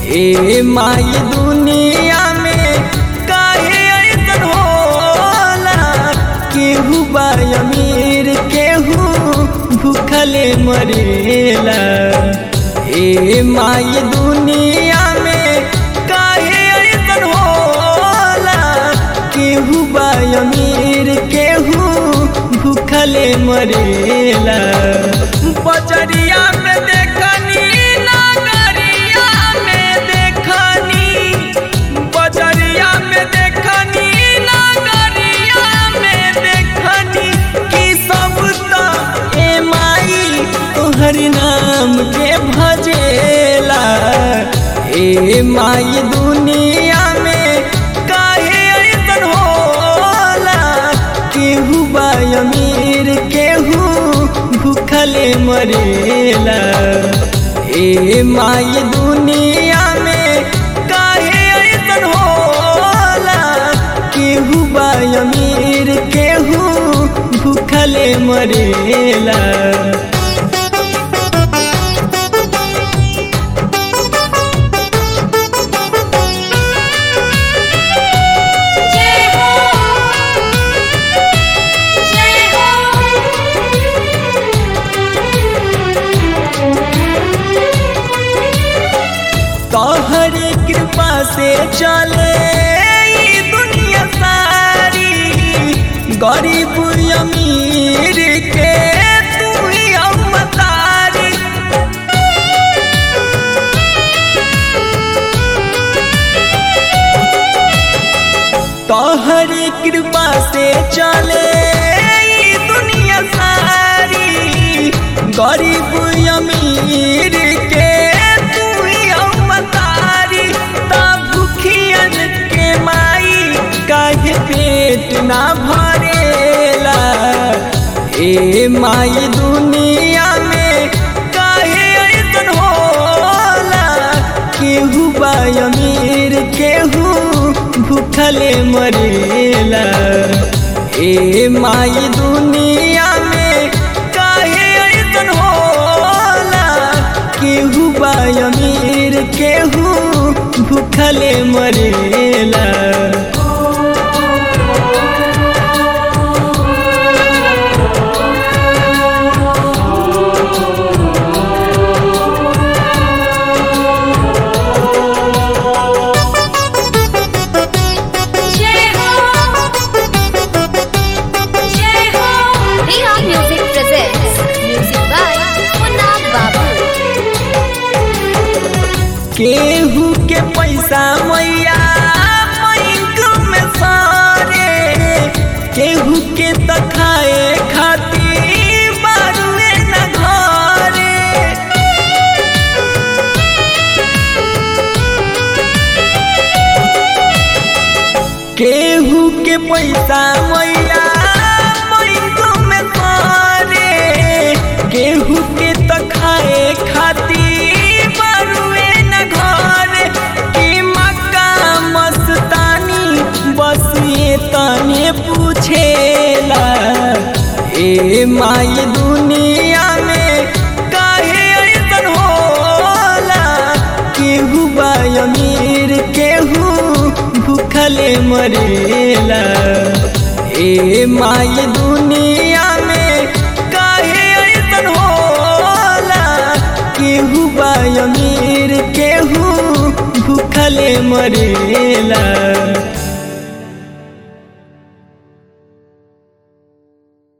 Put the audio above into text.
ए माई दुनिया में काहे ऐसन होला केहू बा अमीर केहू भूखले मरेला ए माई दुनिया में काहे ऐसन होला केहू बा अमीर केहू भूखले मरेला बजरिया में देखनी नागरिया में देखनी बजरिया में देखनी नागरिया में देखनी कि सब तो ए माई तोहर नाम के भजेला ए माई दुनिया में काहे ऐसन होला केहू बा अमीर केहू भूखले मरेला ए माई दुनिया में काहे ऐसन होला केहू बा अमीर केहू भूखले मरेला जय हो जय तोहरे कृपा से चले ई दुनिया सारी गरीब अमीर के तू ही अवतारी तोहरे कृपा से चले ई दुनिया सारी गरीब अमीर के तू ही अवतारी ता भूखियन के माई काहे पेट ना भरेला ए माई दुनिया में काहे ऐसन होला केहू बा अमीर केहू भूखले मरेला ए माई दुनिया में काहे ऐसन होला केहू बा अमीर केहू भूखले मरेला जय हो जय हो Riha Music presents music by Munna Babu. केहू के पैसा मैया बैंक में सारे केहू के त खाए खातिर बारुए न घरे केहू के पैसा मैया बैंक में सारे केहू के त खाए खातिर बारुए न घरे कि मक्का मस्तानी बस ये तने पूछेला ए माई दुनिया में काहे ऐसन होला केहू बा अमीर केहू भूखले मरेला ए माई दुनिया में काहे ऐसन होला केहू बा अमीर केहू भूखले मरेला